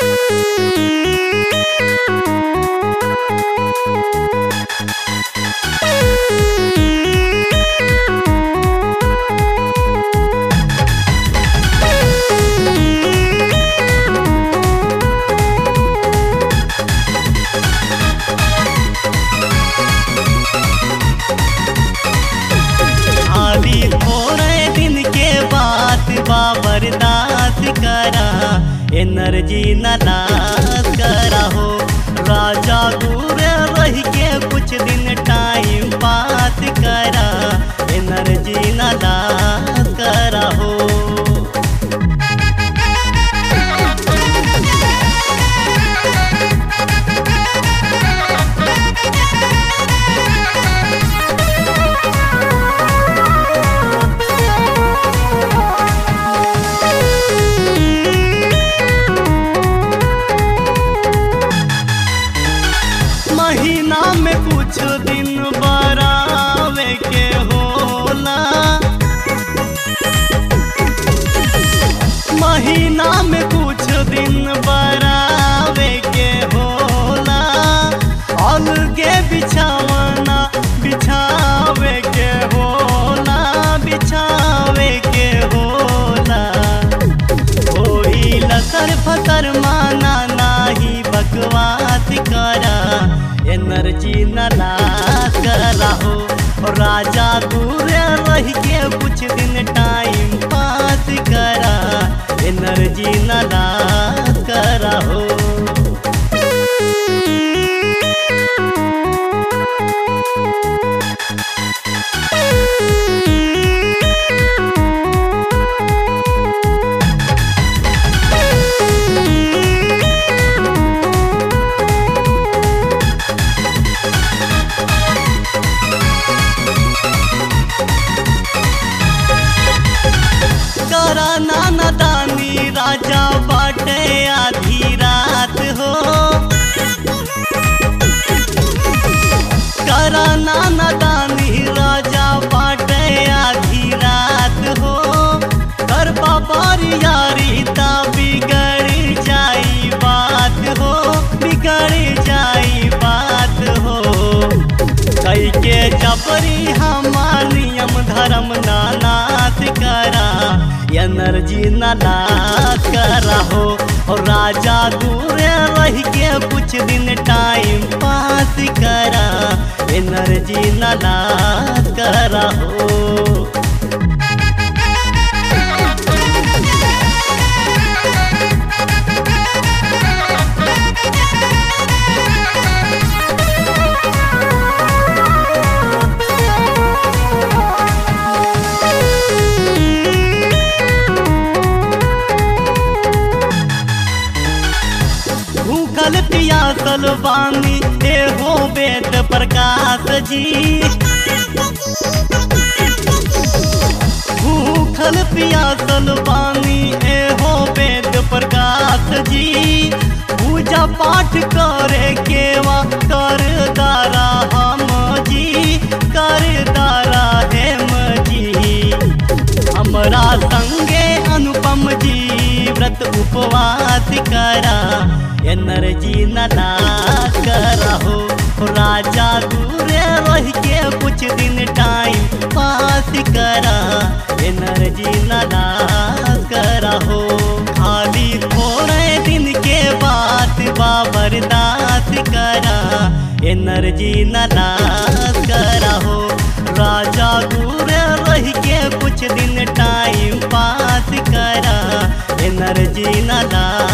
खाली थोड़े दिन के बात बाबरदास करा एनर्जी न लास करा हो राजा दूर रह के कुछ दिन टाइम पास करा एनर्जी न लास करा हो महीना में कुछ दिन बरावे के होला महीना में कुछ दिन बरावे के होला अलगे बिछावना बिछावे के होला बिछावे के होला होई लसर फसर माना नाही बकवास करा एनर्जी न लास करा हो राजा दूर रह के कुछ दिन टाइम पास करा एनर्जी न लास करा हो करा नाना दानी राजा बाटे आधी रात हो करा नाना दानी राजा बाटे आधी रात हो कर बाबारी यारी ता बिगड़ जाई बात हो बिगड़ जाई बात हो कई के जबरी हमार नियम धर्म नानात करा एनर्जी नानात करा हो और राजा दूर रह के कुछ दिन टाइम पास करा एनर्जी नानात करा हो भूखल पियासल बानी हे हो वेद प्रकाश जी भूखल पियासल बानी हे हो वेद प्रकाश जी पूजा पाठ करे केवा कर दारा हम जी कर दारा हेम जी हमरा संगे अनुपम जी व्रत उपवास करा एनर्जी न लास करा हो राजा दूर रह के कुछ दिन टाइम पास करा एनर्जी न लास करा हो खाली थोड़े दिन के बाद बाबरदास करा एनर्जी न लास करा हो राजा दूर रह के कुछ दिन टाइम पास करा एनर्जी न लास